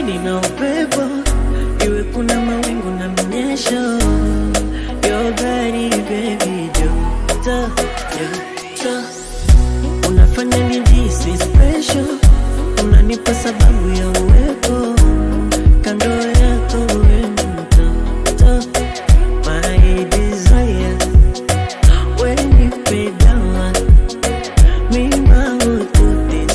baridi na upepo, iwe kuna mawingu na mnyesho. Your body baby, joto joto, unafanya nijisi special, unanipa sababu ya uwepo kando yako, we mtoto, my desire, when you pay down mima ututi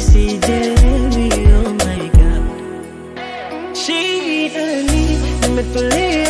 sijelewi, oh my god, shidani nimetulia